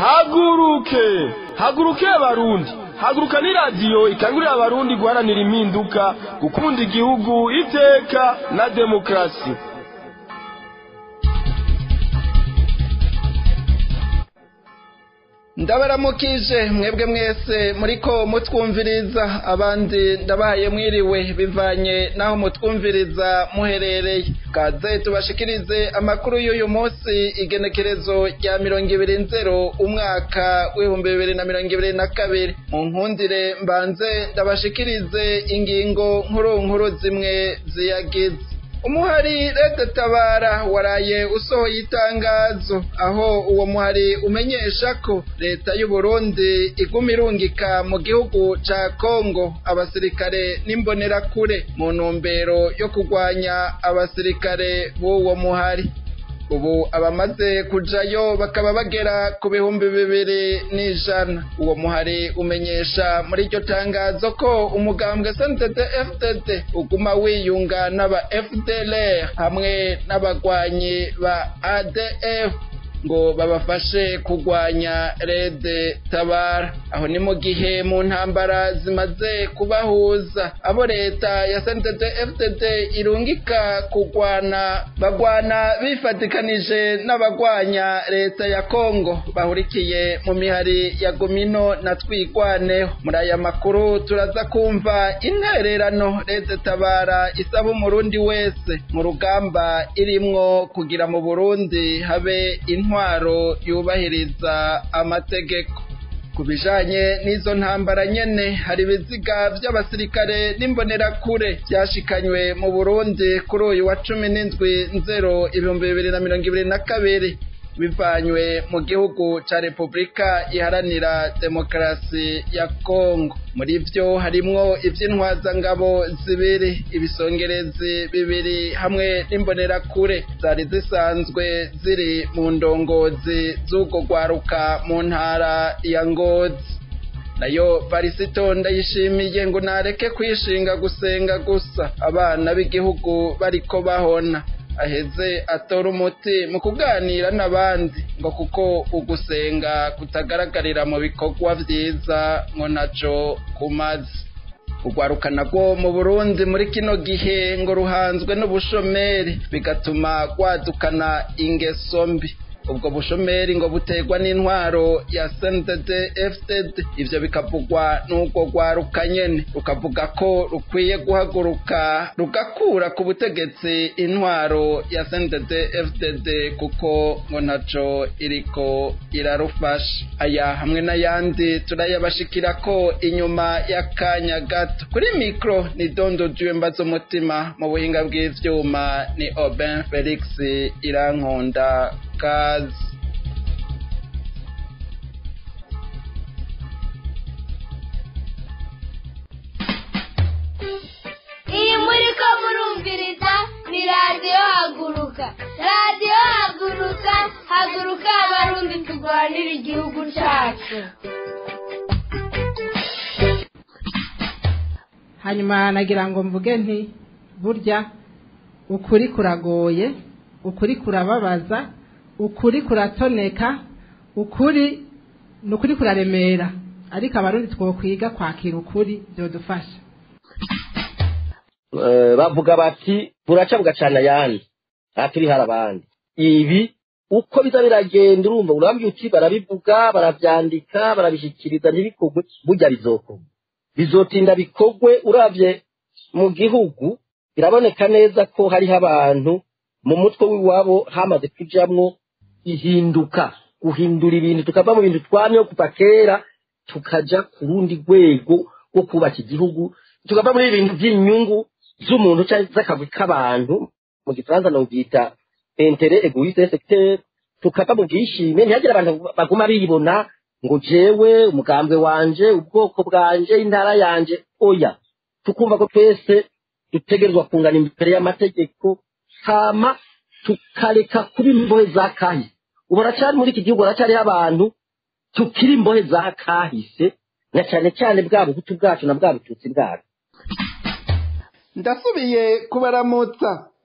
haguruke haguruke abarundi haguruka ni radiyo ikangurira abarundi guharanira impinduka gukunda igihugu iteka na demokarasi ndabaramukije mwebwe mwese muriko mutwumviriza abandi ndabahaye mwiriwe bivanye naho mutwumviriza muherereye kaze tubashikirize amakuru y'uyu munsi igenekerezo rya mirongo ibiri nzero umwaka w'ibihumbi bibiri na mirongo ibiri na kabiri mu nkundire mbanze ndabashikirize ingingo nkuru nkuru zimwe ziyagize umuhari leta tabara waraye usohoye itangazo aho uwo muhari umenyesha ko leta y'u Burundi iguma irungika mu gihugu ca Kongo abasirikare n'imbonerakure mu ntumbero yo kurwanya abasirikare b'uwo muhari ubu abamaze kujayo bakaba bagera ku bihumbi bibiri n'ijana uwo muhari umenyesha muri iryo tangazo ko umugambwe SNDD FDD uguma wiyunga n'aba FDLR hamwe n'abagwanyi ba ADF ngo babafashe kurwanya rede tabara aho ni mu gihe mu ntambara zimaze kubahuza abo leta ya SNDD FDD irungika kurwana bagwana bifatikanije n'abagwanya leta ya Kongo bahurikiye mu mihari ya Gomino na Twigwaneho muri aya makuru turaza kumva intererano rede tabara isaba umurundi wese mu rugamba irimwo kugira mu Burundi habe intwaro yubahiriza amategeko ku bijanye n'izo ntambara nyene hari ibiziga vy'abasirikare n'imbonerakure vyashikanywe mu Burundi kuri uyu wa cumi n'indwi nzero ibihumbi bibiri na mirongo ibiri na kabiri bivanywe mu gihugu ca Repubulika iharanira demokarasi ya Kongo muri vyo harimwo ivy'intwazangabo zibiri ibisongerezi bibiri hamwe n'imbonerakure zari zisanzwe ziri mu ndongozi z'urwo rwaruka mu ntara ya Ngozi nayo Varisito ndayishimiye ngo nareke kwishinga gusenga gusa abana b'igihugu bariko bahona aheze atora umuti mu kuganira n'abandi ngo kuko ugusenga kutagaragarira mu bikorwa vyiza ngo naco kumaze urwaruka nabwo mu burundi muri kino gihe ngo ruhanzwe n'ubushomeri bigatuma rwadukana ingeso mbi ubwo bushomeri ngo buterwa n'intwaro ya SNDD FDD ivyo bikavugwa n'ubwo rwaruka nyene rukavuga ko rukwiye guhaguruka rugakura ku butegetsi intwaro ya SNDD FDD kuko ngo ntaco iriko irarufasha aya hamwe n'ayandi turayabashikira ko inyuma y'akanya gato kuri mikro ni dondo juwe mbazo umutima mu buhinga bw'ivyuma ni Aubin Felix Irankunda kazi iyi muri ko murumviriza ni radiyo haguruka radiyo haguruka haguruka abarundi turwanira igihugu cyacu hanyuma nagira ngo mvuge nti burya ukuri kuragoye ukuri kurababaza ukuri kuratoneka ukuri ni ukuri kuraremera ariko abarundi twokwiga kwakira ukuri byodufasha bavuga bati buraca bugacana ayandi aha turi hari abandi ibi uko biza biragenda urumva urambye uti barabivuga barabyandika barabishyikiriza ntibikorwe burya bizokorwa bizotinda bikorwe urabye mu gihugu biraboneka neza ko hariho abantu mu mutwe w'iwabo hamaze kujamwo ihinduka guhindura ibintu tukava mu bintu twamyeho kuva kera tukaja ku rundi rwego rwo kubaka igihugu tukava muri ibintu by'inyungu z'umuntu cyangwa z'akagwi k'abantu mu gifaransa nobyita intere egoiste secteur tukava mu bwishime ntihagire abantu baguma bibona ngo jewe umugambwe wanje ubwoko bwanje intara yanje oya tukumva ko twese dutegerezwa kungana imbere y'amategeko hama tukareka kuba imbohe za kahise ubu haracyari muri iki gihugu haracyariho abantu tukiri imbohe za kahise na cyane cyane bwa buhutu bwacu na bwa bututsi bwacu ndasubiye kubaramutsa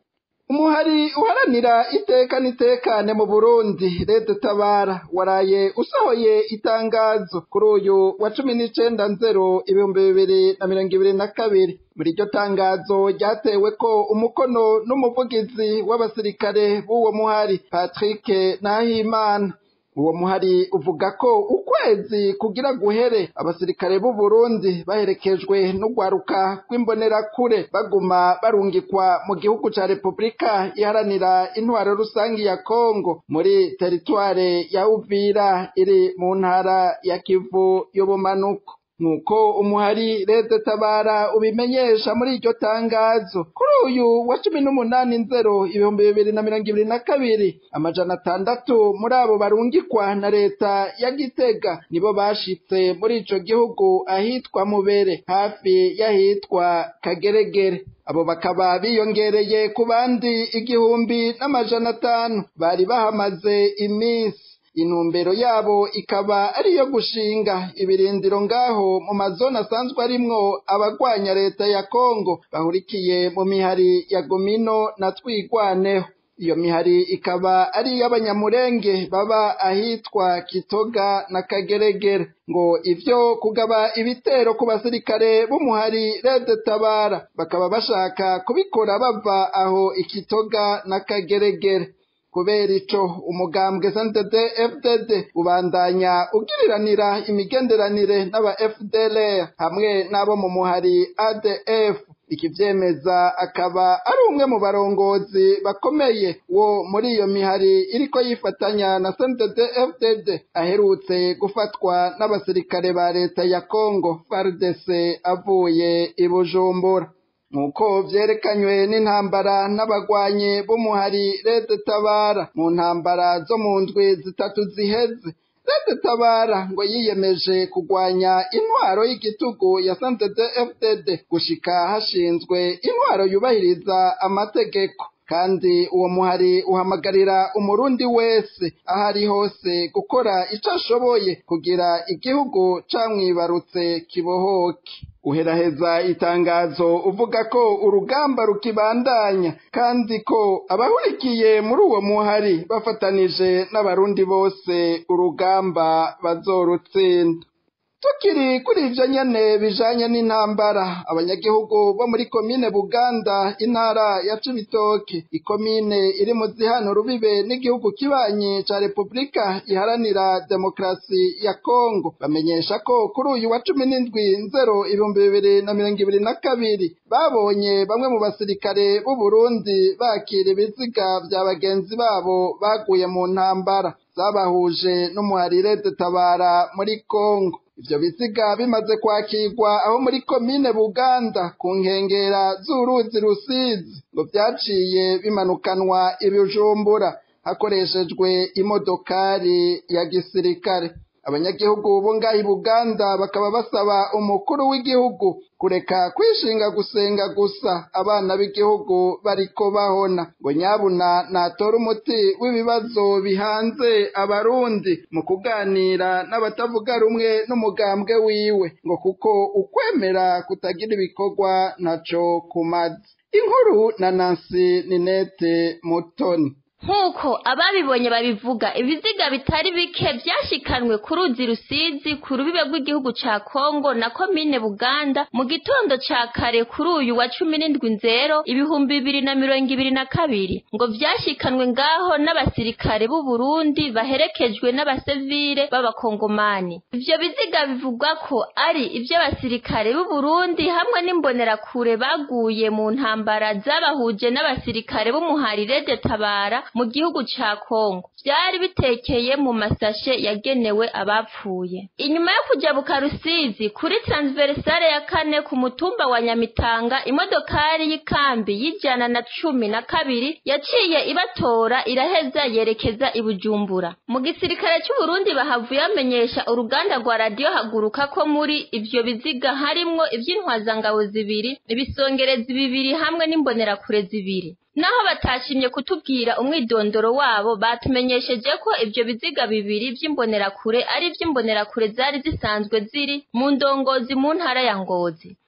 umuhari uharanira iteka n'itekane mu burundi leta tabara waraye usohoye itangazo kuri uyu wa cumi n'icenda nzero ibihumbi bibiri na mirongo ibiri na kabiri muri iryo tangazo ryatewe ko umukono n'umuvugizi w'abasirikare b'uwo muhari patrick nahimana uwo muhari uvuga ko ukwezi kugira guhere abasirikare b'u Burundi baherekejwe n'ugwaruka rw'imbonerakure baguma barungikwa mu gihugu ca Repubulika iharanira intwaro rusangi ya Kongo muri teritware ya Uvira iri mu ntara ya Kivu y'ubumanuko nuko umuhari leta tabara ubimenyesha muri iryo tangazo kuri uyu wa cumi n'umunani nzero ibihumbi bibiri na mirongo ibiri na kabiri amajana atandatu muri abo barungikwa na leta ya gitega nibo bashitse muri ico gihugu ahitwa mubere hafi y'ahitwa kageregere abo bakaba biyongereye ku bandi igihumbi n'amajana atanu bari bahamaze iminsi intumbero yabo ikaba ari iyo gushinga ibirindiro ngaho mu mazone asanzwe arimwo abagwanya leta ya Kongo bahurikiye mu mihari ya Gomino na Twigwaneho iyo mihari ikaba ari iy'abanyamurenge baba ahitwa Kitoga na Kageregere ngo ivyo kugaba ibitero ku basirikare b'umuhari Red Tabara bakaba bashaka kubikora bava aho Ikitoga na Kageregere kubera ico umugambwe SNDD FDD ubandanya ugiriranira imigenderanire n'aba FDLR hamwe n'abo mu muhari ADF ikivyemeza akaba ari umwe mu barongozi bakomeye wo muri iyo mihari iriko yifatanya na SNDD FDD aherutse gufatwa n'abasirikare ba leta ya Congo FARDC avuye i Bujumbura nk'uko vyerekanywe n'intambara n'abagwanyi b'umuhari Leta Tabara mu ntambara zo mu ndwi zitatu ziheze Leta Tabara ngo yiyemeje kugwanya intwaro y'igitugu ya Santete FDD gushika hashinzwe intwaro yubahiriza amategeko kandi uwo muhari uhamagarira umurundi wese aho ari hose gukora ico ashoboye kugira igihugu camwibarutse kibohoke uheraheza itangazo uvuga ko urugamba rukibandanya kandi ko abahurikiye muri uwo muhari bafatanije n'abarundi bose urugamba bazorutsinda tukiri kuri ivyo nyene bijanye n'intambara abanyagihugu bo muri komine buganda intara ya cibitoke ikomine iri mu zihano rubibe n'igihugu kibanyi ca repubulika iharanira demokarasi ya kongo bamenyesha ko kuri uyu wa cumi n'indwi nzero ibihumbi bibiri na mirongo ibiri na kabiri babonye bamwe mu basirikare b'uburundi bakira ibiziga vya bagenzi babo baguye mu ntambara zabahuje n'umuharire dutabara muri kongo ivyo biziga bimaze kwakirwa aho muri komine buganda ku nkengera z'uruzi rusizi ngo vyaciye bimanukanwa ibijumbura hakoreshejwe imodokari ya gisirikare abanyagihugu bo ngaha i buganda bakaba basaba umukuru w'igihugu kureka kwishinga gusenga gusa abana b'igihugu bariko bahona ngo nyabuna natora umuti w'ibibazo bihanze abarundi mu kuganira n'abatavuga rumwe n'umugambwe wiwe ngo kuko ukwemera kutagira ibikorwa ntaco kumaze inkuru na nansi ninete mutoni nk'uko ababibonye babivuga ibiziga bitari bike byashikanwe ku ruzi rusizi ku rubibe rw'igihugu ca kongo na komine buganda mu gitondo ca kare kuri uyu wa cumi n'indwi nzero ibihumbi bibiri na mirongo ibiri na kabiri ngo vyashikanwe ngaho n'abasirikare b'u burundi baherekejwe n'abasivile b'abakongomani ivyo biziga bivugwa ko ari ivy'abasirikare b'u burundi hamwe n'imbonerakure baguye mu ntambara zabahuje n'abasirikare b'umuharire de tabara mu gihugu ca Kongo vyari bitekeye mu masashe yagenewe abapfuye inyuma yo kujabuka Rusizi kuri transversale ya kane ku mutumba wa Nyamitanga imodokari y'ikambi y'ijana na cumi na kabiri yaciye ibatora iraheza yerekeza i Bujumbura mu gisirikare cy'u Burundi bahavuye bamenyesha uruganda rwa radio haguruka ko muri ivyo biziga harimwo ivy'intwazangabo zibiri ibisongerezi bibiri hamwe n'imbonerakure zibiri naho batashimye kutubwira umwidondoro wabo batumenyesheje ko ivyo biziga bibiri vy'imbonerakure ari ivy'imbonerakure zari zisanzwe ziri mu ndongozi mu ntara ya Ngozi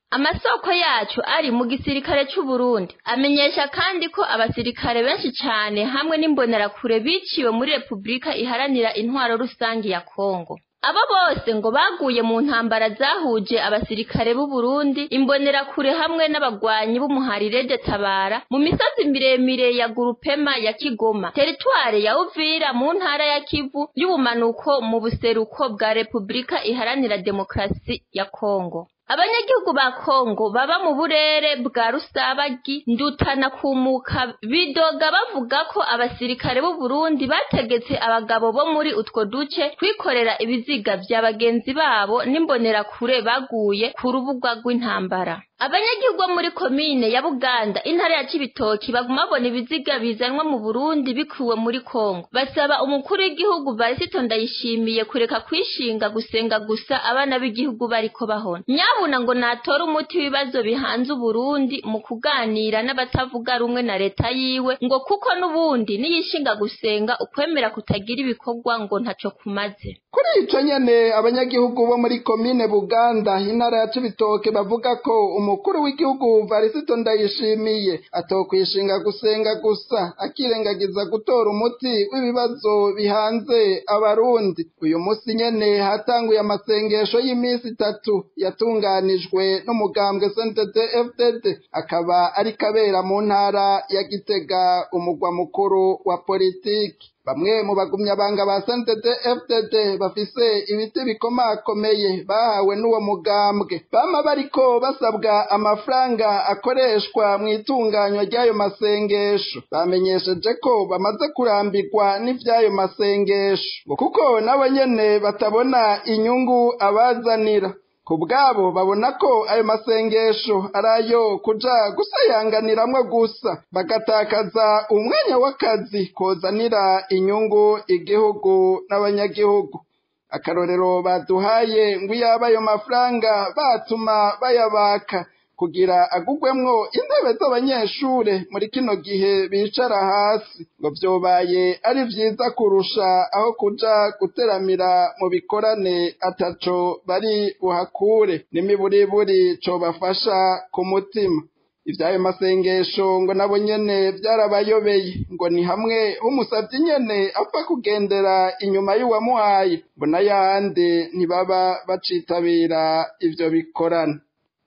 amasoko yacu ari mu gisirikare c'u Burundi amenyesha kandi ko abasirikare benshi cane hamwe n'imbonerakure biciwe muri Repubulika iharanira intwaro rusangi ya Kongo abo bose ngo baguye mu ntambara zahuje abasirikare b'u Burundi imbonerakure hamwe n'abagwanyi b'umuharire de Tabara mu misozi miremire ya Gurupema ya Kigoma teritware ya Uvira mu ntara ya Kivu y'ubumanuko mu buseruko bwa Repubulika iharanira demokrasi ya Kongo abanyagihugu ba Kongo baba mu burere bwa Rusabagi ndutana kumuka bidoga bavuga ko abasirikare b'u Burundi bategetse abagabo bo muri utwo duce kwikorera ibiziga vya bagenzi babo n'imbonerakure baguye ku rubuga rw'intambara abanyagihugu bo muri komine ya Buganda intara ya Cibitoki baguma babona ibiziga bizanwa mu Burundi bikuwe muri Kongo basaba umukuru w'igihugu Varisito Ndayishimiye kureka kwishinga gusenga gusa abana b'igihugu bariko bahona nyabuna ngo natora umuti w'ibibazo bihanze Uburundi mu kuganira n'abatavuga rumwe na leta yiwe ngo kuko n'ubundi niyishinga gusenga ukwemera kutagira ibikorwa ngo ntaco kumaze kuri ico nyene abanyagihugu bo muri komine Buganda intara ya Cibitoke bavuga ko umukuru w'igihugu Varisito Ndayishimiye atokwishinga gusenga gusa akirengagiza gutora umuti w'ibibazo bihanze abarundi uyu musi nyene hatanguye amasengesho y'iminsi itatu yatunganijwe n'umugambwe CNDD FDD akaba ari kabera mu ntara ya Gitega umugwa mukuru wa politiki bamwe mu bagumyabanga ba CNDD FDD bafise ibiti bikomakomeye bahawe n'uwo mugambwe bama bariko basabwa amafaranga akoreshwa mu itunganywa ry'ayo masengesho bamenyesheje ko bamaze kurambirwa n'ivy'ayo masengesho ngo kuko nabo nyene batabona inyungu abazanira ku bwabo babona ko ayo masengesho ari ayo kuja gusayanganiramwo gusa bagatakaza umwanya w'akazi kozanira inyungu igihugu n'abanyagihugu akarorero baduhaye ngo iyaba ayo mafaranga batuma bayabaka kugira agugwemwo intebe z'abanyeshure muri kino gihe bicara hasi ngo vyobaye ari vyiza kurusha aho kuja guteramira mu bikorane ataco bari buhakure n'imiburiburi cobafasha ku mutima ivyayo masengesho ngo nabo nyene vyarabayobeye ngo ni hamwe h'umusavyi nyene apfa kugendera inyuma y'uwamuhaye ngo n'ayandi ntibaba bacitabira ivyo bikorana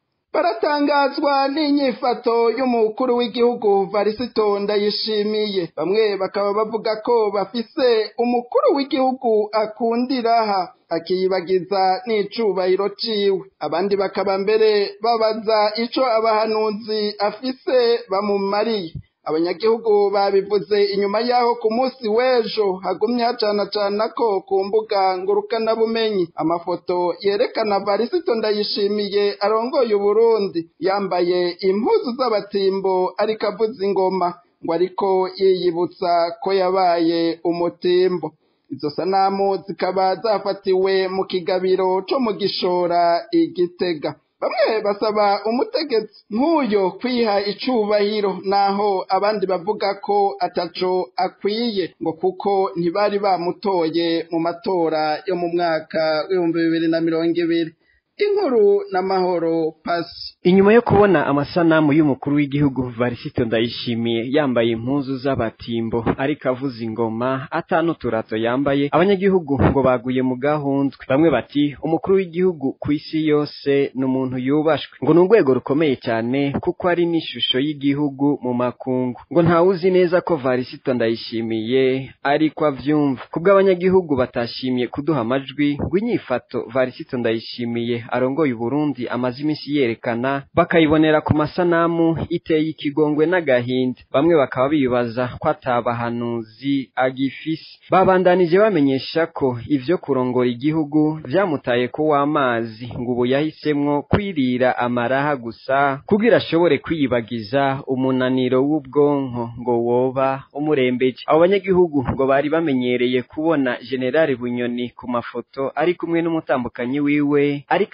baratangazwa n'inyifato y'umukuru w'igihugu Varisito Ndayishimiye bamwe bakaba bavuga ko bafise umukuru w'igihugu akundiraha akiyibagiza n'icubahiro ciwe abandi bakaba mbere babaza ico abahanuzi afise bamumariye abanyagihugu babivuze inyuma yaho ku munsi w'ejo hagumye hacanacana ko ku mbuga ngurukanabumenyi amafoto yerekana varisito ndayishimiye arongoye uburundi yambaye impuzu z'abatimbo ariko avuza ingoma ngo ariko yiyibutsa ko yabaye umutimbo izo sanamu zikaba zafatiwe mu kigabiro co mu gishora igitega bamwe basaba umutegetsi nk'uyo kwiha icubahiro naho abandi bavuga ko ataco akwiye ngo kuko ntibari bamutoye mu matora yo mu mwaka w'ibihumbi bibiri na mirongo ibiri inkuru n'amahoro pasi inyuma yo kubona amasanamu y'umukuru w'igihugu varisito ndayishimiye yambaye impuzu z'abatimbo ariko avuza ingoma atanuturato yambaye abanyagihugu ngo baguye mu gahundwe bamwe bati umukuru w'igihugu ku isi yose ni umuntu yubashwe ngo ni urwego rukomeye cyane kuko ari n'ishusho y'igihugu mu makungu ngo ntawuzi neza ko varisito ndayishimiye ariko avyumva kubwo abanyagihugu batashimiye kuduha amajwi ngo inyifato varisito ndayishimiye arongoye Uburundi amaze iminsi yerekana bakayibonera ku masanamu iteye ikigongwe n'agahinda bamwe bakaba bibaza ko atabahanuzi agifise babandanije bamenyesha ko ivyo kurongora igihugu vyamutaye ko w'amazi ngo ubu yahisemwo kwirira amaraha gusa kugira ashobore kwiyibagiza umunaniro w'ubwonko ngo woba umurembeje abo banyagihugu ngo bari bamenyereye kubona generali bunyoni ku mafoto ari kumwe n'umutambukanyi wiwe ariko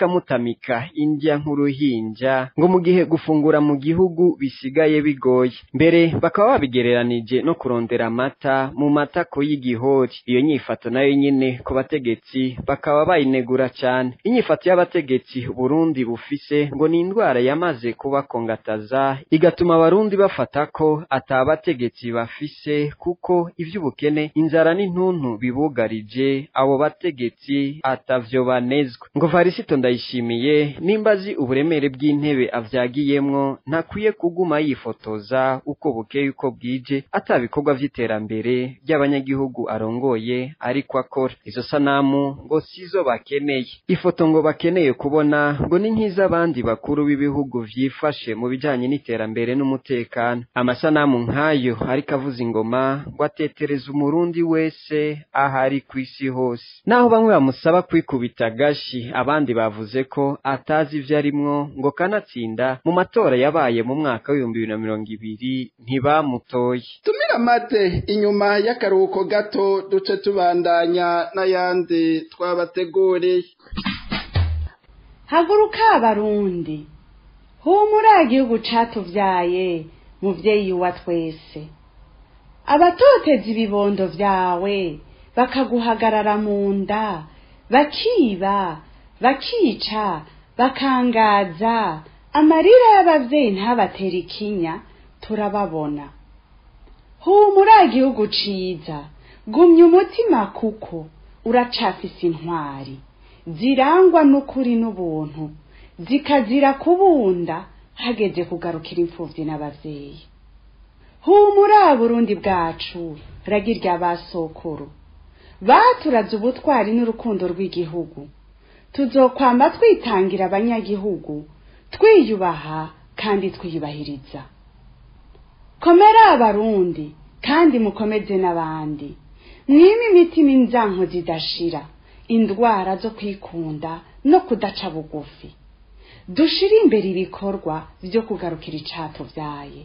bakamutamika indya nk'uruhinja ngo mu gihe gufungura mu gihugu bisigaye bigoye mbere bakaba babigereranije no kurondera amata mu matako y'igihori iyo nyifato nayo nyine ku bategetsi bakaba bayinegura cyane inyifato y'abategetsi Burundi bufise ngo ni indwara yamaze kubakongataza igatuma abarundi bafata ko atabategetsi bafise kuko ivy'ubukene inzara n'intuntu bibugarije abo bategetsi atavyo banezwa ngo varisito ndayishimiye nimba azi uburemere bw'intebe avyagiyemwo ntakwiye kuguma yifotoza uko bukeye uko bwije atabikorwa vy'iterambere ry'abanyagihugu arongoye ariko akora izo sanamu ngo sizo bakeneye ifoto ngo bakeneye kubona ngo ni nk'iz'abandi bakuru b'ibihugu vyifashe mu bijanye n'iterambere n'umutekano amasanamu nk'ayo ariko avuza ingoma ngo atetereza umurundi wese ahari ku isi hose naho bamwe bamusaba kwikubita agashi abandi bavuze ko atazi ivyo arimwo ngo kanatsinda mu matora yabaye mu mwaka w'ibihumbi bibiri na mirongo ibiri ntibamutoye tumira amate inyuma y'akaruhuko gato duce tubandanya n'ayandi twabateguriye haguruka abarundi humura igihugu catuvyaye muvyeyi wa twese abatoteza ibibondo vyawe bakaguhagarara mu nda bakiba bakica bakangaza amarira y'abavyeyi ntabatera ikinya turababona humura igihugu ciza gumya umutima kuko uracafise intwari zirangwa n'ukuri n'ubuntu zikazira kubunda hageze kugarukira imfuvyi n'abavyeyi humura burundi bwacu ragirya basokuru baturaze ubutwari n'urukundo rw'igihugu tuzokwamba twitangira abanyagihugu twiyubaha kandi twiyubahiriza komera abarundi kandi mukomeze n'abandi mwime imitima inzanko zidashira indwara zo kwikunda no kudaca bugufi dushire imbere ibikorwa vyo kugarukira icatuvyaye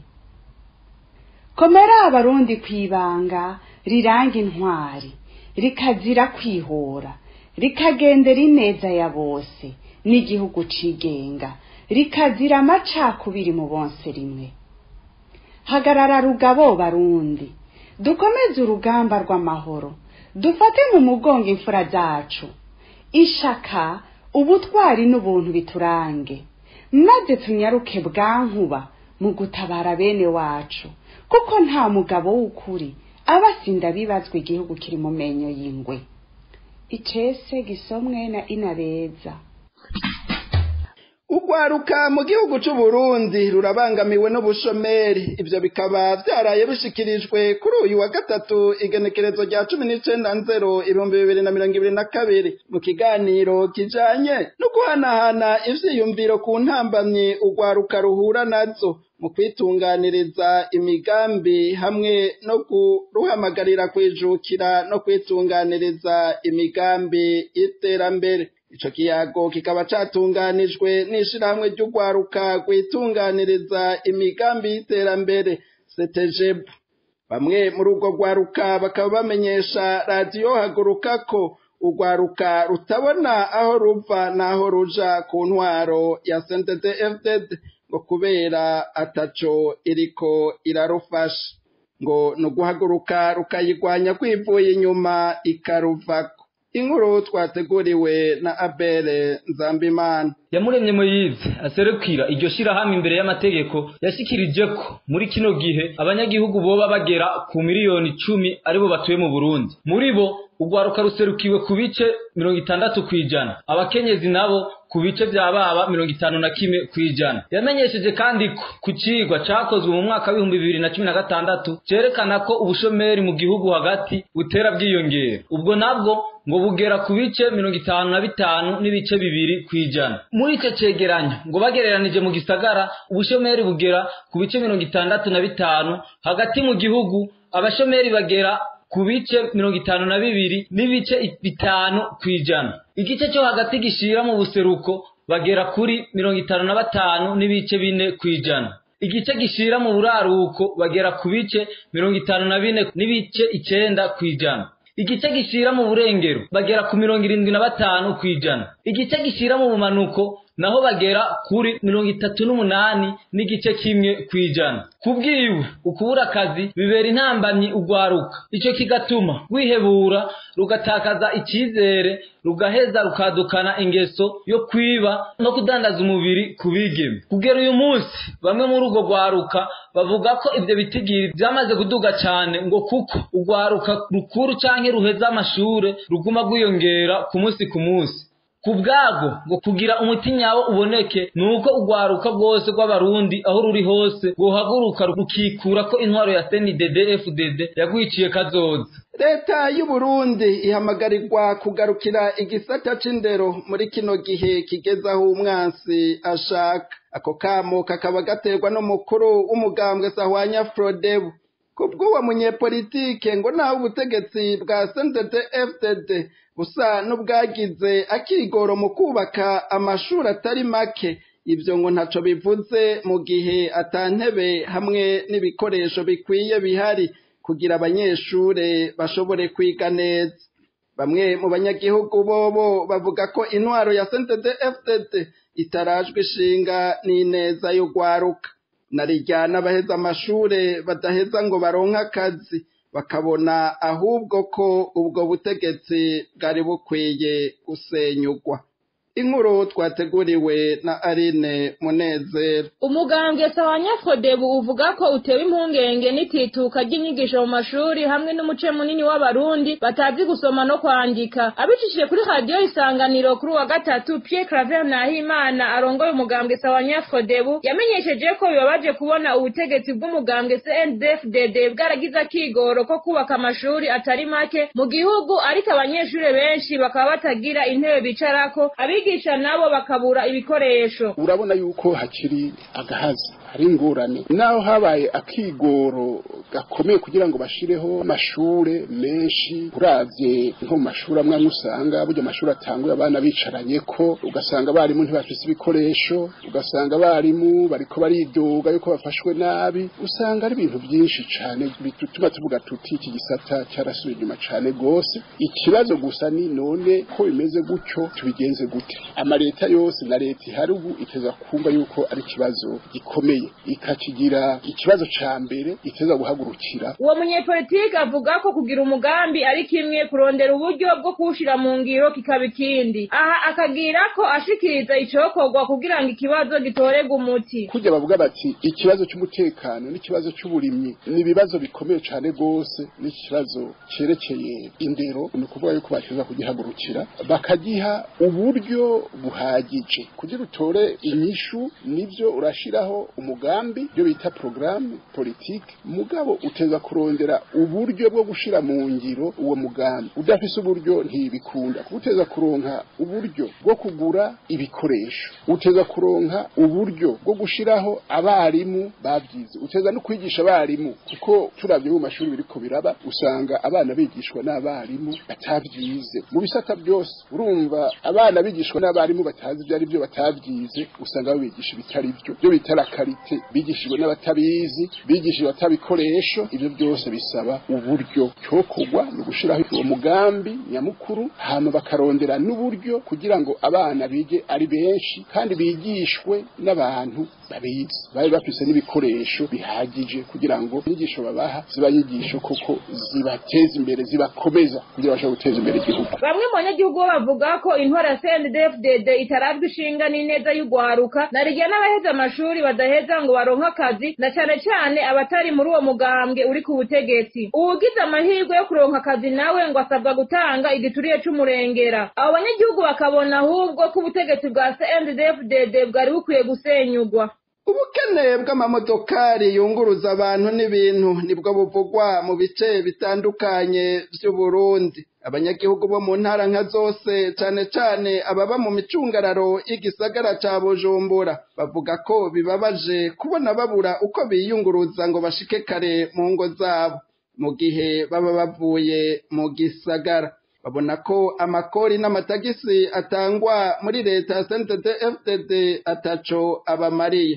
komera abarundi kwibanga riranga intwari rikazira kwihora rikagendera ineza ya bose n'igihugu cigenga rikazira amacakubiri mu bonse rimwe hagarara rugabo barundi dukomeze urugamba rw'amahoro dufate mu mugongo imfura zacu ishaka ubutwari n'ubuntu biturange maze tunyaruke bwankuba mu gutabara bene wacu kuko nta mugabo w'ukuri aba asinda bibazwa igihugu kiri mu menyo y'ingwe icese gisomwe na inabeza urwaruka mu gihugu c'u Burundi rurabangamiwe n'ubushomeri ivyo bikaba vyaraye bishikirijwe kuri uyu wa gatatu igenekerezo rya cumi n'icenda nzero ibihumbi bibiri na mirongo ibiri na kabiri mu kiganiro kijanye no guhanahana ivyiyumviro ku ntambamyi urwaruka ruhura nazo mu kwitunganiriza imigambi hamwe no kuruhamagarira kwijukira no kwitunganiriza imigambi y'iterambere ico kiyago kikaba catunganijwe n'ishirahamwe ry'urwaruka rwitunganiriza imigambi y'iterambere setejebu bamwe muri urwo rwaruka bakaba bamenyesha radiyo haguruka ko urwaruka rutabona aho ruva n'aho ruja ku ntwaro ya sentede fdd ngo kubera ataco iriko irarufasha ngo ni uguhaguruka rukayigwanya kwivuye inyuma ikaruvako inkuru twateguriwe na abere nzambimana yamuremye muyizi aserukira iryo shirahamwe imbere y'amategeko yashikirije ko muri kino gihe abanyagihugu boba bagera ku miliyoni icumi aribo batuye mu burundi muri bo urwaruka ruserukiwe ku bice mirongo itandatu kw'ijana abakenyezi nabo ku bice vya baba mirongo itanu na kimwe kw'ijana yamenyesheje kandi ko ku cigwa cakozwe mu mwaka w'ibihumbi bibiri na cumi na gatandatu cerekana ko ubushomeri mu gihugu hagati butera bwiyongera ubwo nabwo ngo bugera ku bice mirongo itanu na bitanu n'ibice bibiri kw'ijana muri ico cegeranyo ngo bagereranije mu gisagara ubushomeri bugera ku bice mirongo itandatu na bitanu hagati mu gihugu abashomeri bagera ku bice mirongo itanu na bibiri n'ibice bitanu kw'ijana igice cyo hagati gishira mu buseruko bagera kuri mirongo itanu na batanu n'ibice bine kw'ijana igice gishira mu buraruko bagera ku bice mirongo itanu na bine n'ibice icenda kw'ijana igice gishira mu burengero bagera ku mirongo irindwi na batanu kw'ijana igice gishira mu bumanuko naho bagera kuri mirongo itatu n'umunani n'igice kimwe kw'ijana kubwiwe ukubura akazi bibera intambamyi ugwaruka ico kigatuma rwihebura rugatakaza icizere rugaheza rukadukana ingeso yo kwiba no kudandaza umubiri ku bigeme kugera uyu munsi bamwe muri urwo rwaruka bavuga ko ivyo bitigiri vyamaze kuduga cane ngo kuko urwaruka rukuru canke ruheza amashure ruguma rwiyongera ku munsi ku munsi ku bwabwo ngo kugira umuti nyawo uboneke ni uko urwaruka rwose rw'abarundi aho ruri hose rwohaguruka rukikura ko intwaro ya cndd fdd yagwiciye kazoza leta y'uburundi ihamagarirwa kugarukira igisata c'indero muri kino gihe kigezaho umwansi ashaka ako kamo kakaba gaterwa n'umukuru w'umugambwe sahwanya frodebu kubw'uwo munyepolitike ngo naho ubutegetsi bwa cndd fdd busa n'ubwagize akigoro mu kubaka amashuri atari make ibyo ngo ntaco bivuze mu gihe atantebe hamwe n'ibikoresho bikwiye bihari kugira abanyeshure bashobore kwiga neza bamwe mu banyagihugu bobo bavuga ko intwaro ya cndd fdd itarajwe ishinga n'ineza y'urwaruka narijya n'abaheza amashure badaheza ngo baronke akazi bakabona ahubwo ko ubwo butegetsi bwari bukwiye gusenyugwa inkuru twateguriwe na Aline Munezero umugambwe sawa nyafodebu uvuga ko utewe impungenge n'itituka ry'inyigisho mu mashuri hamwe n'umuce munini w'abarundi batazi gusoma no kwandika abicishije kuri radiyo isanganiro kuri wa gatatu Pierre Claver Nahimana arongoye umugambwe sawa nyafodebu yamenyesheje ko bibabaje kubona ubutegetsi bw'umugambwe CNDD-FDD bwaragize akigoro ko kubaka amashuri atari make mu gihugu ariko abanyeshuri benshi bakaba batagira intebe bicarako abigisha nabo bakabura ibikoresho urabona yuko hakiri agahazi hari ingorane naho habaye akigoro gakomeye kugira ngo bashireho amashure menshi uravye nko mu mashuri amwe amwe usanga burya amashuri atanguye abana bicaranye ko ugasanga abarimu ntibafise ibikoresho ugasanga abarimu bariko baridoga yuko bafashwe nabi usanga ari ibintu byinshi cane bituma tuvuga tuti iki gisata cyarasubiye inyuma cane gose ikibazo gusa ni none ko bimeze gutyo tubigenze gute amaleta yose na leta ihari ubu iteza kumva yuko ari ikibazo gikomeye ikakigira ikibazo ca mbere iteza guhagurukira uwo munyepolitike avuga ko kugira umugambi ari kimwe kurondera uburyo bwo kuwushira mu ngiro kikaba ikindi aha akagira ko ashikiriza icokorwa kugira ngo ikibazo gitorerwe umuti kujya bavuga bati ikibazo cy'umutekano n'ikibazo cy'uburimyi ni ibibazo bikomeye cane gose n'ikibazo cerekeye indero ni ukuvuga yuko bateza kugihagurukira bakagiha uburyo buhagije kugira utore inyishu nivyo urashiraho umugambi byo bita programme politique mugabo uteza kurondera uburyo bwo gushira mu ngiro uwo mugambi udafise uburyo ntibikunda uteza kuronka uburyo bwo kugura ibikoresho uteza kuronka uburyo bwo gushiraho abarimu babyize uteza no kwigisha abarimu kuko turavye mu mashuri biriko biraba usanga abana bigishwa n'abarimu batavyize mu bisata byose urumva abana bigishwa n'abarimu batazi ibyo ari byo batavyize usanga babigisha ibitari byo byo bita la karite bigishijwe n'abatabizi bigishijwe batabikoresho ibyo byose bisaba uburyo cyokorwa ni ugushiraho uwo mugambi nyamukuru hama bakarondera n'uburyo kugira ngo abana bige ari benshi kandi bigishwe n'abantu babizi babe bafise n'ibikoresho bihagije kugira ngo inyigisho babaha ziba nyigisho koko zibateza imbere zibakomeza kugira bashobore guteza imbere igihugu bamwe mu banyagihugu bo bavuga ko intwara ya CNDD-FDD itarazwi ishinga n'ineza y'ugwaruka na rigiye n'abaheze amashuri badaheza ngo baronke akazi na cane cane abatari muri uwo mugambwe uri ku butegetsi uwugize amahirwe yo kuronka akazi nawe ngo asabwa gutanga igituriye c'umurengera abo banyagihugu bakabona ahubwo ko ubutegetsi bwa CNDD-FDD bwari bukwiye gusenyugwa ubukene bw'amamodokari yunguruza abantu n'ibintu nibwo buvugwa mu bice bitandukanye vy'uburundi abanyagihugu bo mu ntara nka zose cane cane ababa mu micungararo y'igisagara ca bujumbura bavuga ko bibabaje kubona babura uko biyunguruza ngo bashike kare mu ngo zabo mu gihe baba bavuye mu gisagara babona ko amakori n'amatagisi atangwa muri leta ya CNDD-FDD ataco abamariye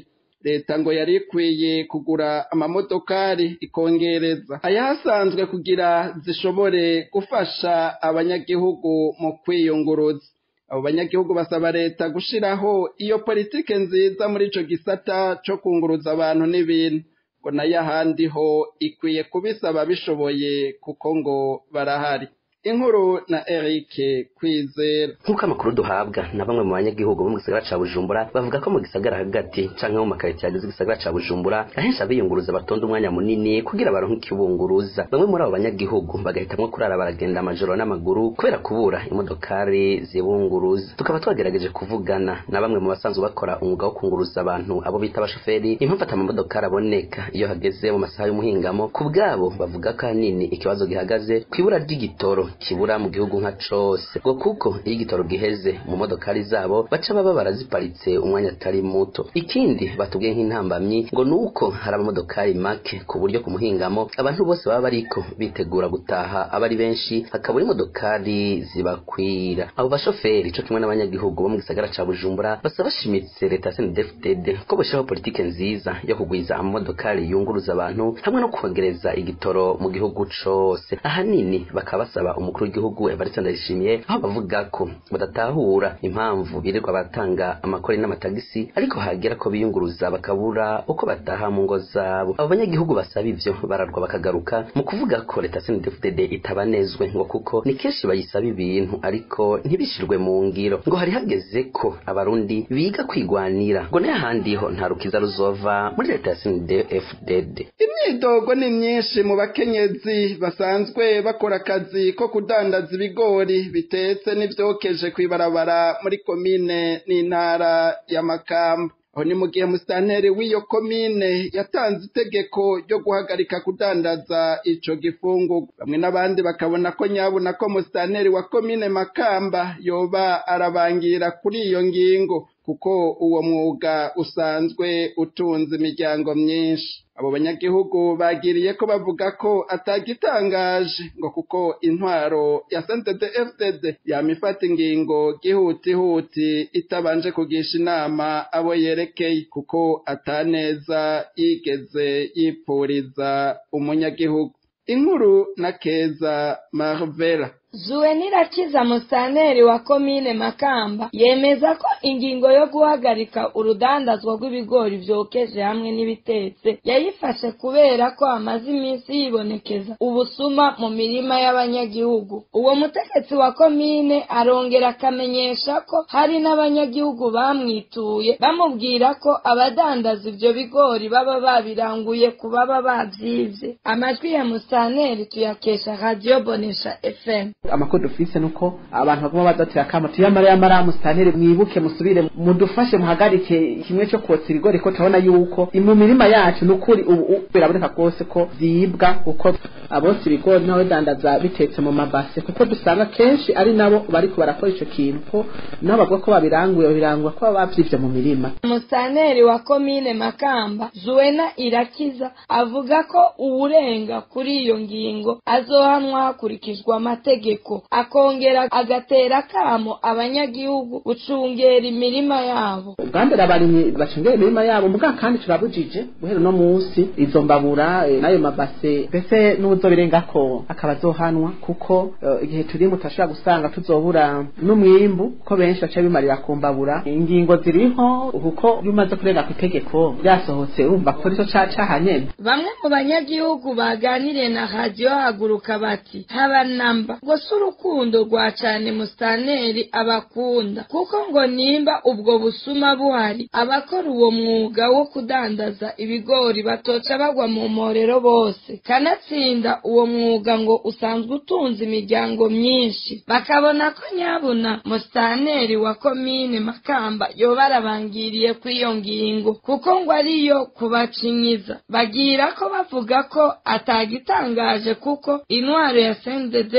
leta ngo yari ikwiye kugura amamodokari ikongereza ayahasanzwe kugira zishobore gufasha abanyagihugu mu kwiyunguruza abo banyagihugu basaba leta gushiraho iyo politike nziza muri ico gisata co kunguruza abantu n'ibintu ngo nayo ahandi ho ikwiye kubisaba bishoboye kuko ngo barahari inkuru na Eric Kwizera nk'uko amakuru duhabwa na bamwe mu banyagihugu bo mu gisagara ca Bujumbura bavuga ko mu gisagara hagati canke mu makaritsiye agize igisagara ca Bujumbura ahenshi abiyunguruza batonda umwanya munini kugira baronke ikibunguruza bamwe muri abo banyagihugu bagahitamwo kurara baragenda amajoro n'amaguru kubera kubura imodokari zibunguruza tukaba twagerageje kuvugana na bamwe mu basanzwe bakora umwuga wo kunguruza abantu abo bita abashoferi impamvu ata amamodokari aboneka iyo hageze mu masaha y'umuhingamo ku bwabo bavuga ko ahanini ikibazo gihagaze kw'ibura ry'igitoro kibura mu gihugu nka cose ngo kuko iyo igitoro giheze mu modokari zabo baca baba baraziparitse umwanya atari muto ikindi batubwiye nk'intambamyi ngo nuko hari amamodokari make ku buryo ku muhingamo abantu bose baba bariko bitegura gutaha aba ari benshi hakabura imodokari zibakwira abo bashoferi co kimwe n'abanyagihugu bo mu gisagara ca bujumbura basaba bashimitse leta ya snedfdd ko boshiraho politike nziza yo kugwiza amamodokari yunguruza abantu hamwe no kongereza igitoro mu gihugu cose ahanini bakaba basaba umukuru w'igihugu Evariste Ndayishimiye aho bavuga ko badatahura impamvu birirwa batanga amakori n'amatagisi ariko hagera ko biyunguruza bakabura uko bataha mu ngo zabo abo banyagihugu basaba ivyo bararwa bakagaruka mu kuvuga ko leta CNDD-FDD itabanezwe ngo kuko ni kenshi bayisaba ibintu ariko ntibishirwe mu ngiro ngo hari hageze ko abarundi biga kwigwanira ngo n'ahandi ho nta rukiza ruzova muri leta ya CNDD-FDD imyidogo ni myinshi mu bakenyezi basanzwe bakora akazi ko kudandaza ibigori bitetse n'ivyokeje kw'ibarabara muri komine n'intara ya Makamba aho ni mu gihe musitanteri w'iyo komine yatanze itegeko ryo guhagarika kudandaza ico gifungurwa bamwe n'abandi bakabona ko nyabuna ko musitanteri wa komine Makamba yoba arabangira kuri iyo ngingo kuko uwo mwuga usanzwe utunze imiryango myinshi abo banyagihugu bagiriye ko bavuga ko atagitangaje ngo kuko intwaro ya CNDD-FDD yamifata ingingo gihutihuti itabanje kugisha inama abo yerekeye kuko ataneza yigeze yipfuriza umunyagihugu inkuru na keza Marvela Zuwenirakiza Musaneri wa komine Makamba yemeza ko ingingo yo guhagarika urudandazwa rw'ibigori vyokeje hamwe n'ibitetse yayifashe kubera ko amaze iminsi yibonekeza ubusuma mu mirima y'abanyagihugu uwo mutegetsi wa komine arongera akamenyesha ko hari n'abanyagihugu bamwituye bamubwira ko abadandaza ivyo bigori baba babiranguye ku baba bavyivye amajwi ya Musaneri tuyakesha Radio Bonesha FM amakuru dufise nuko abantu baguma bazatira kama tuyamara yamara musitanteri mwibuke musubire mudufashe muhagarike kimwe cyo kotsa ibigori ko turabona yuko mu mirima yacu nukuri ubu biraboneka rwose ko zibwa kuko abotsa ibigori nawe dandaza bitetse mu mabase kuko dusanga kenshi ari nabo bariko barakora ico kintu ko nabo bavuga ko babiranguye babirangura ko baba bavyivye mu mirima Musaneri wa komine Makamba Zuena Irakiza avuga ko uwurenga kuri iyo ngingo azohanwa hakurikizwa amategeko akongera agatera kamo abanyagihugu gucungera imirima yabo ubwambere abarimyi bacungera imirima yabo muga kandi turabujije guhera no munsi izo mbabura e, n'ayo mabase mbese n'uzobirengako akaba azohanwa kuko uh, igihe turimo turashobora gusanga tuzobura n'umwimbu ko benshi baca bimarira ku mbabura ingingo ziriho kuko iyo umaze kurenga ku itegeko ryasohotse urumva ko rico cacaha nyene bamwe mu banyagihugu baganiriye na radiyo haguruka bati haba namba ngo si urukundo rwa cane mustaneri abakunda kuko ngo nimba ubwo busuma buhari abakora uwo mwuga wo kudandaza ibigori batoca bagwa mu mporero bose kanatsinda uwo mwuga ngo usanzwe utunze imiryango myinshi bakabona ko nyabuna mustaneri wa komine makamba yoba arabangiriye kuri iyo ngingo kuko ngo ariyo kubacinyiza bagira ko bavuga ko atagitangaje kuko intwaro ya sendede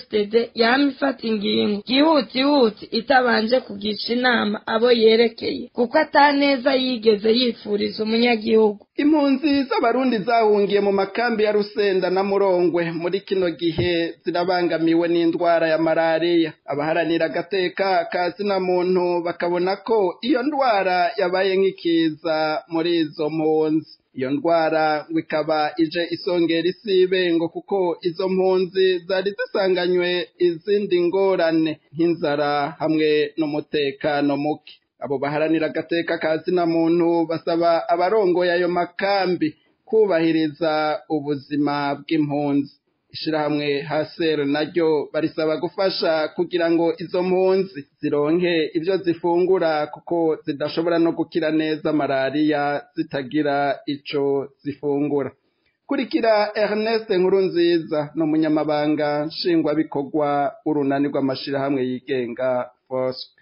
CNDD-FDD yama ifata ingingo yihutihuti itabanje kugisha inama abo yerekeye kuko ataneza yigeze yifuriza umunyagihugu impunzi z'abarundi zahungiye mu makambi ya rusenda na murongwe muri kino gihe zirabangamiwe n'indwara ya malariya abaharanira agateka ka zina muntu bakabona ko iyo ndwara yabaye nk'ikiza muri izo mpunzi iyo ndwara ngo ikaba ije isongera isibe ngo kuko izo mpunzi zari zisanganywe izindi ngorane nk'inzara hamwe n'umutekano muke abo baharanira agateka ka zina muntu basaba abarongoye ayo makambi kubahiriza ubuzima bw'impunzi ishirahamwe hasero naryo barisaba gufasha kugira ngo izo mpunzi zironke ibyo zifungura kuko zidashobora no gukira neza malariya zitagira ico zifungura kurikira Ernest Nkurunziza ni umunyamabanga nshingwabikorwa w'urunani rw'amashirahamwe yigenga FOSC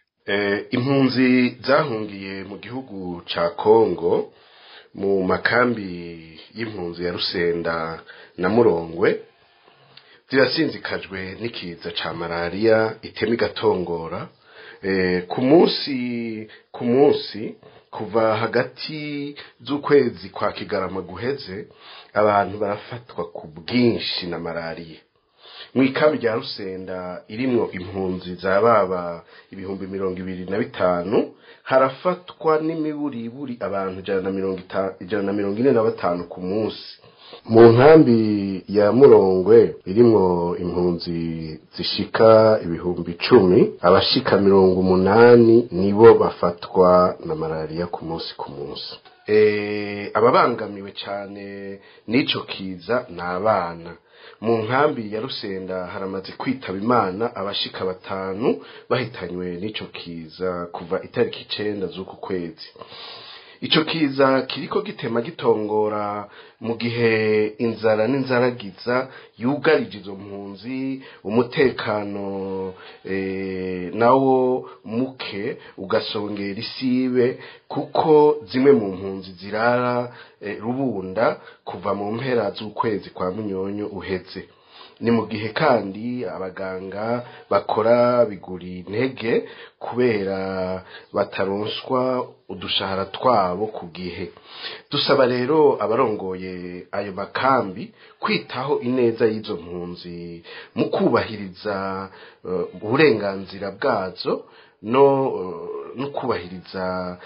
impunzi zahungiye mu gihugu ca Kongo mu makambi y'impunzi ya Rusenda na Murongwe zirasinzikajwe n'ikiza ca malariya itema igatongora ku munsi ku munsi kuva hagati z'ukwezi kwa kigarama guheze abantu barafatwa ku bwinshi na malariya mu ikambi rya rusenda irimwo impunzi za baba ibihumbi mirongo ibiri na bitanu harafatwa n'imiburiburi abantu ijana na mirongo ijana na mirongo ine na batanu ku munsi mu nkambi ya murongwe irimwo impunzi zishika ibihumbi icumi abashika mirongo umunani nibo bafatwa na malariya ku munsi ku munsi ababangamiwe cyane n'ico kiza ni abana mu nkambi ya rusenda haramaze kwitaba imana abashika batanu bahitanywe n'ico kiza kuva itariki icenda z'uku kwezi ico kiza kiriko gitema gitongora mu gihe inzara n'inzaragiza yugarije izo mpunzi umutekano e, nawo muke ugasongera isibe kuko zimwe mu mpunzi zirara e, rubunda kuva mu mpera z'ukwezi kwa munyonyo uheze ni mu gihe kandi abaganga bakora biguri intege kubera bataronswa udushahara twabo ku gihe dusaba rero abarongoye ayo makambi kwitaho ineza y'izo mpunzi mu kubahiriza uburenganzira bwazo no no kubahiriza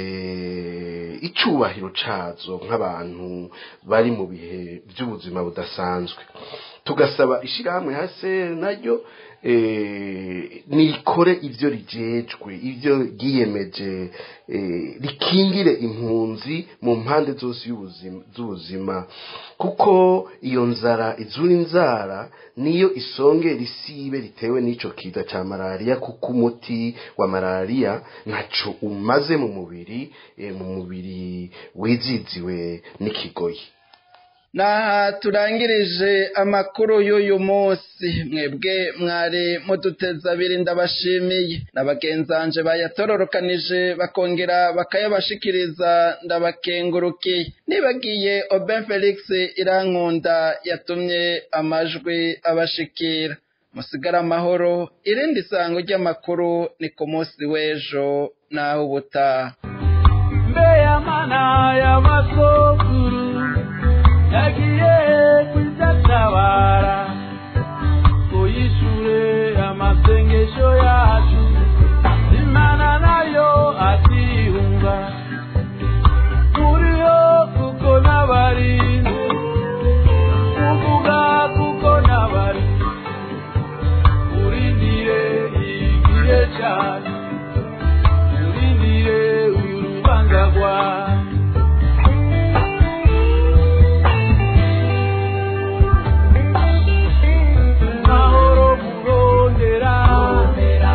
icyubahiro cyazo nk'abantu bari mu bihe by'ubuzima budasanzwe tugasaba ishyirahamwe hase naryo nikore ibyo rigejwe ibyo ryiyemeje rikingire impunzi mu mpande zose z'ubuzima kuko iyo nzara izura inzara niyo isongera isibe ritewe n'icyo kiza cya malariya kuko umuti wa malariya ntaco umaze mu mubiri mu mubiri wiziziwe n'ikigoyi naha turangirije amakuru y'uyu munsi mwebwe mwari muduteza abiri ndabashimiye na bagenzanje bayatororokanije bakongera bakayabashikiriza ndabakengurukiye nibagiye oben felix irankunda yatumye amajwi abashikira musigara amahoro irindi sango ry'amakuru ni ku munsi w'ejo naho ubutaha mbeyamana y'amasokuru yagiye kwidatabara uyishure amasengesho yacu imana nayo atihunga turiho kuko n'abarinzi kuvuga kuko n'abarinzi urindire igihe cyane urindire uyu rubanza rwawe mahoro murondera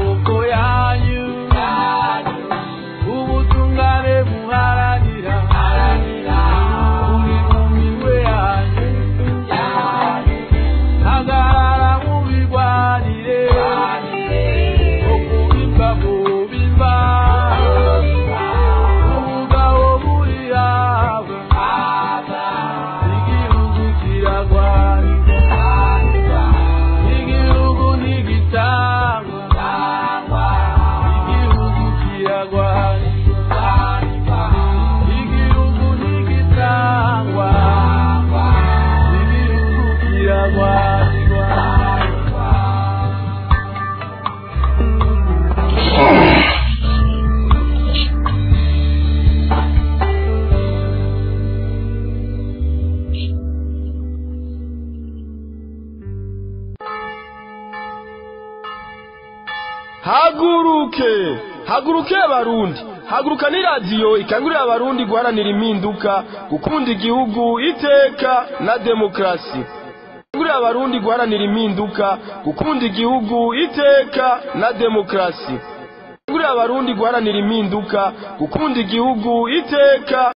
maboko yanyu ubutungane muharanira buri mu minwe yanyu hagarara mubirwanire okubimba mubimba ubugabo buri hawe igihugu kiragwanirwa igihugu ntigitangwa igihugu kiragwanirwa igihugu ntigitangwa igihugu kiragwanirwa haguruke haguruke abarundi haguruka ni radiyo ikangurira abarundi guharanira impinduka gukunda igihugu iteka na demokarasi ikangurira abarundi guharanira impinduka gukunda igihugu iteka na demokarasi ikangurira abarundi guharanira impinduka gukunda igihugu iteka